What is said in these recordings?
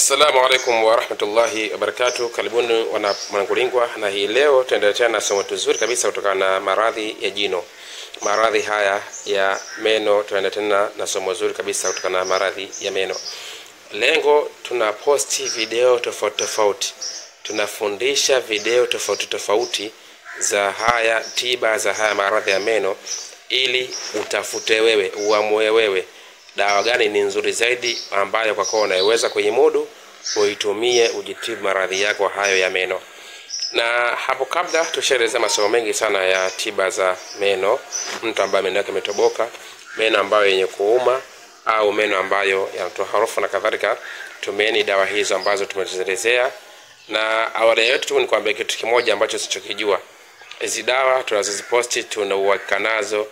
Assalamu alaikum warahmatullahi wabarakatu. Karibuni wana Mwanangulingwa, na hii leo tuendelea na somo tuzuri kabisa kutokana na maradhi ya jino. Maradhi haya ya meno, tunaenda tena na somo zuri kabisa kutokana na maradhi ya meno. Lengo tuna posti video tofauti tofauti, tunafundisha video tofauti tofauti za haya tiba za haya maradhi ya meno, ili utafute wewe, uamue wewe dawa gani ni nzuri zaidi ambayo kwako unaiweza kuimudu uitumie ujitibu maradhi yako hayo ya meno. Na hapo kabla tushaelezea masomo mengi sana ya tiba za meno, mtu ambaye meno yake imetoboka, meno ambayo yenye kuuma au meno ambayo yanatoa harufu na kadhalika. Tumieni dawa hizo ambazo tumezielezea, na awali ya yote tu nikwambia kitu kimoja ambacho sichokijua. Hizi dawa tunazoziposti tuna uhakika nazo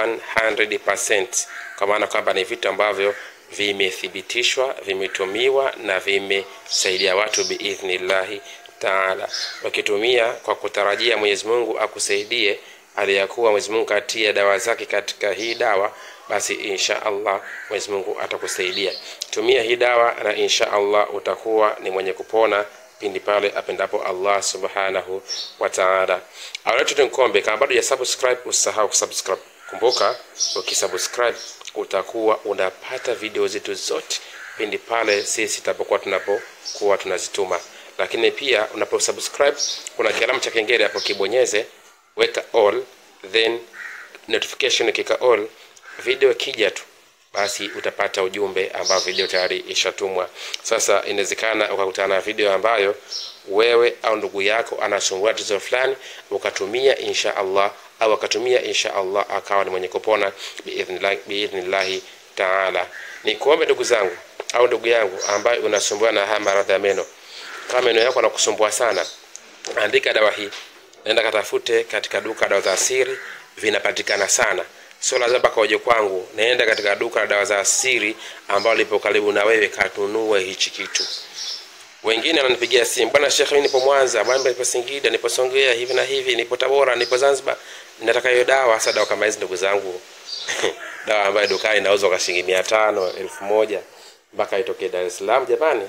100% kwa maana kwamba ni vitu ambavyo vimethibitishwa, vimetumiwa na vimesaidia watu biidhnillahi taala. Wakitumia kwa kutarajia Mwenyezi Mungu akusaidie, aliyakuwa Mwenyezi Mungu katia dawa zake katika hii dawa, basi insha Allah Mwenyezi Mungu atakusaidia. Tumia hii dawa na insha Allah utakuwa ni mwenye kupona pindi pale apendapo Allah subhanahu wa ta'ala. Awaletu tunkombe, kama bado ya subscribe usisahau kusubscribe. Kumbuka, ukisubscribe utakuwa unapata video zetu zote pindi pale sisi tutapokuwa tunapokuwa tunazituma. Lakini pia unaposubscribe kuna kialamu cha kengele hapo, kibonyeze, weka all, then notification kika all, video kija tu basi utapata ujumbe ambao video tayari ishatumwa. Sasa inawezekana ukakutana na video ambayo wewe au ndugu yako anasumbua tatizo fulani, ukatumia insha Allah au akatumia insha Allah akawa ni mwenye kupona biidhnillahi biidhnillahi taala. Ni kuombe ndugu zangu au ndugu yangu ambaye unasumbua na haya maradhi ya meno, kama meno yako anakusumbua sana, andika dawa hii, nenda katafute katika duka dawa za asili, vinapatikana sana sio lazima mpaka uje kwangu. Naenda katika duka la dawa za asili ambalo lipo karibu na wewe, kanunue hichi kitu. Wengine wananipigia simu, bwana Sheikh, mimi nipo Mwanza, bwana nipo Singida, nipo Songea, hivi na hivi, nipo Tabora, nipo Zanzibar, nataka hiyo dawa. Sasa dawa kama hizi, ndugu zangu dawa ambayo dukani inauzwa kwa shilingi mia tano elfu moja mpaka itokee Dar es Salaam, jamani?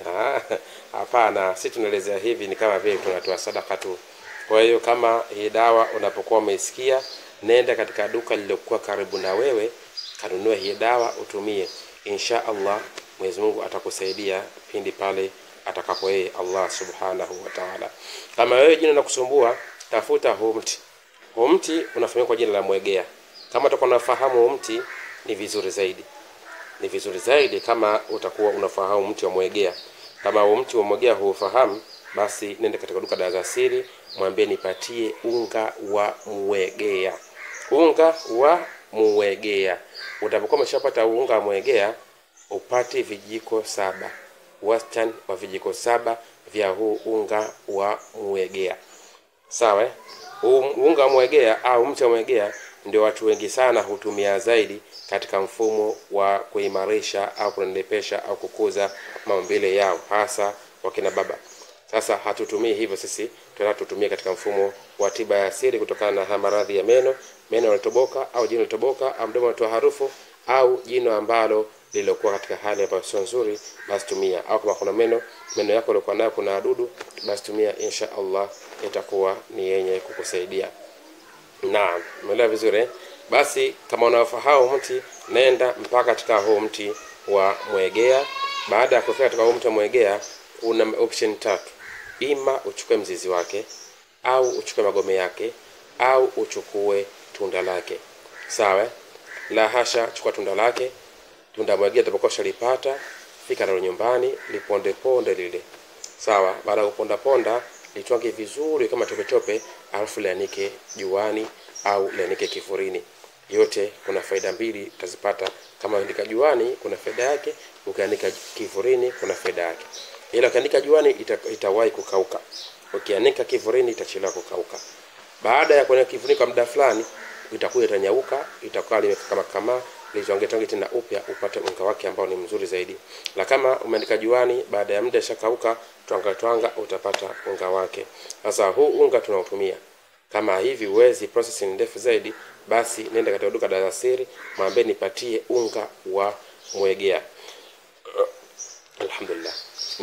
Hapana, si tunaelezea hivi, ni kama vile tunatoa sadaka tu. Kwa hiyo kama hii dawa unapokuwa umeisikia nenda katika duka lililokuwa karibu na wewe, kanunue hii dawa utumie. Insha Allah Mwenyezi Mungu atakusaidia pindi pale atakapo yeye Allah subhanahu wa ta'ala. Kama wewe jina linakusumbua, tafuta huu mti. Huu mti unafahamika kwa jina la mwegea. Kama utakuwa unafahamu huu mti, ni vizuri zaidi, ni vizuri zaidi kama utakuwa unafahamu mti wa mwegea. Kama huu mti wa mwegea huufahamu, basi nenda katika duka dawa za asili, mwambie nipatie unga wa mwegea unga wa muwegea. Utapokuwa umeshapata unga wa muwegea, upate vijiko saba, wastani wa vijiko saba vya huu unga wa muwegea. Sawa, unga wa muwegea au mti wa muwegea ndio watu wengi sana hutumia zaidi katika mfumo wa kuimarisha au kunenepesha au kukuza maumbile yao, hasa wakina baba. Sasa hatutumii hivyo sisi, tunataka tutumie katika mfumo wa tiba ya asili kutokana na maradhi ya meno, meno yanatoboka au jino linatoboka au mdomo unatoa harufu au jino ambalo lililokuwa katika hali ambayo sio nzuri, basi tumia. Au kama kuna meno meno yako yaliokuwa nayo kuna wadudu, basi tumia, insha Allah itakuwa ni yenye kukusaidia. Naam, umeelewa vizuri? Basi kama unafahamu mti, nenda mpaka katika huu mti wa mwegea. Baada ya kufika katika huu mti wa mwegea, una option tatu ima uchukue mzizi wake au uchukue magome yake au uchukue tunda lake. Sawa? La hasha, chukua tunda lake. Tunda mwegea utapokuwa shalipata, fika nalo nyumbani, liponde ponde lile. Sawa? Baada ya kuponda ponda, litwange vizuri kama tope tope, alafu lianike juani au lianike kifurini. Yote kuna faida mbili utazipata. Kama ukianika juani kuna faida yake, ukianika kifurini kuna faida yake ila ukianika juani ita, itawahi kukauka. Ukianika kivurini itachelewa kukauka. Baada ya kuanika kivurini kwa muda fulani, itakuwa itanyauka, itakuwa limekama kama litonge tonge tena upya, upate unga wake ambao ni mzuri zaidi. Na kama umeanika juani, baada ya muda ishakauka, twanga twanga, utapata unga wake. Sasa huu unga tunaotumia kama hivi uwezi process ni ndefu zaidi, basi nenda katika duka la asili, mwambie nipatie unga wa mwegea. Alhamdulillah.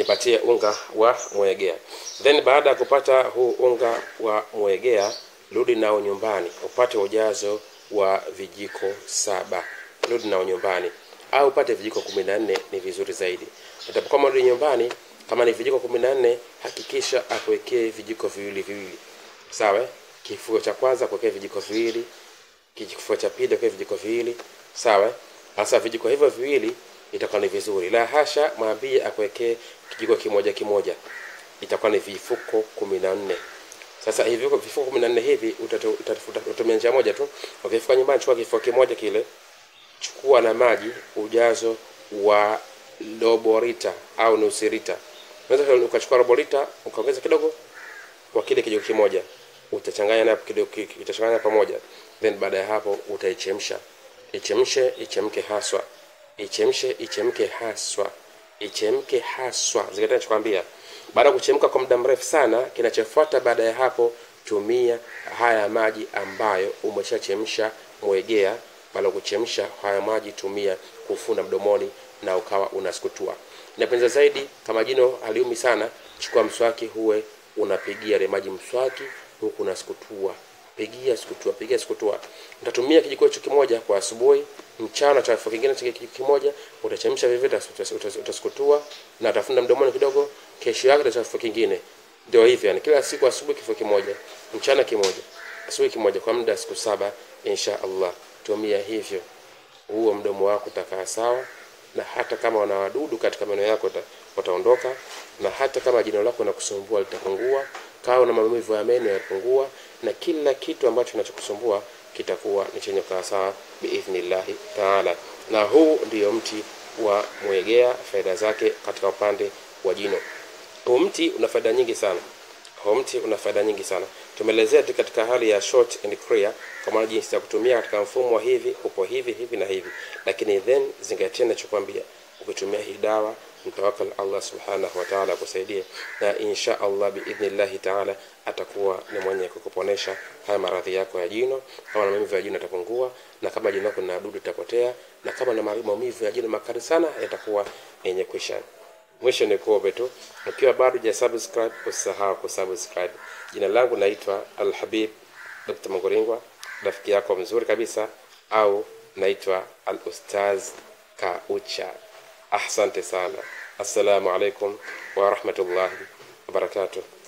jipatie unga wa mwegea. Then baada ya kupata huu unga wa mwegea, rudi nao nyumbani upate ujazo wa vijiko saba. Rudi nao nyumbani au upate vijiko kumi na nne ni vizuri zaidi. Utapokuwa rudi nyumbani, kama ni vijiko kumi na nne hakikisha akuwekee vijiko viwili viwili, sawa? Kifuo cha kwanza kuwekea vijiko viwili, kifuo cha pili kuwekea vijiko viwili, sawa? Sasa vijiko hivyo viwili itakuwa ni vizuri. La hasha, mwambie akuwekee kijiko kimoja kimoja, itakuwa ni vifuko kumi na nne. Sasa hivi vifuko kumi na nne hivi utatumia njia moja tu. Ukifika nyumbani, chukua kifuko kimoja kile, chukua na maji ujazo wa robo lita au nusu lita. Unaweza ukachukua robo lita ukaongeza kidogo kwa kile kijiko kimoja, utachanganya na kidogo, utachanganya pamoja, then baada ya hapo utaichemsha. Ichemshe, ichemke haswa ichemshe ichemke haswa ichemke haswa. Zingatia ninachokwambia. Baada ya kuchemka kwa muda mrefu sana, kinachofuata baada ya hapo, tumia haya maji ambayo umeshachemsha mwegea. Baada ya kuchemsha haya maji, tumia kufuna mdomoni na ukawa unasukutua. Inapendeza zaidi kama jino haliumi sana, chukua mswaki, huwe unapigia ile maji mswaki, huku unasukutua pigia sukutua, pigia sukutua. Utatumia kijiko hicho kimoja kwa asubuhi, mchana cha kifua kingine cha kijiko kimoja, utachemsha vivyo, utasukutua na utafunda mdomoni kidogo. Kesho yake utachemsha kifua kingine. Ndio hivyo yani, kila siku asubuhi kifua kimoja, mchana kimoja, asubuhi kimoja, kwa muda siku saba, insha Allah. Tumia hivyo, huo mdomo wako utakaa sawa, na hata kama una wadudu katika meno yako wataondoka, na hata kama jino lako linakusumbua litapungua kawa na maumivu ya meno yapungua, na kila kitu ambacho kinachokusumbua kitakuwa ni chenye kukaa sawa biidhnillahi taala. Na huu ndiyo mti wa mwegea, faida zake katika upande wa jino. Huu mti una faida nyingi sana, huu mti una faida nyingi sana. Tumeelezea tu katika hali ya short and clear, kwa maana jinsi ya kutumia katika mfumo wa hivi, upo hivi hivi na hivi, lakini then zingatia ninachokwambia, ukitumia hii dawa mtawakal Allah subhanahu wa ta'ala akusaidie, na insha Allah biidhnillahi ta'ala atakuwa ni mwenye kukuponesha haya maradhi yako ya jino. Kama na maumivu ya jino yatapungua, na kama jino lako lina wadudu itapotea, na kama na maumivu ya jino makali sana yatakuwa yenye kuisha. Mwisho ni kuombe tu, ukiwa bado hujasubscribe usisahau kusubscribe. Jina langu naitwa Alhabib Dr. Munguringwa, rafiki yako mzuri kabisa, au naitwa Al-Ustaz Kaucha. Asante sana. Assalamu alaikum wa rahmatullahi wa barakatuh.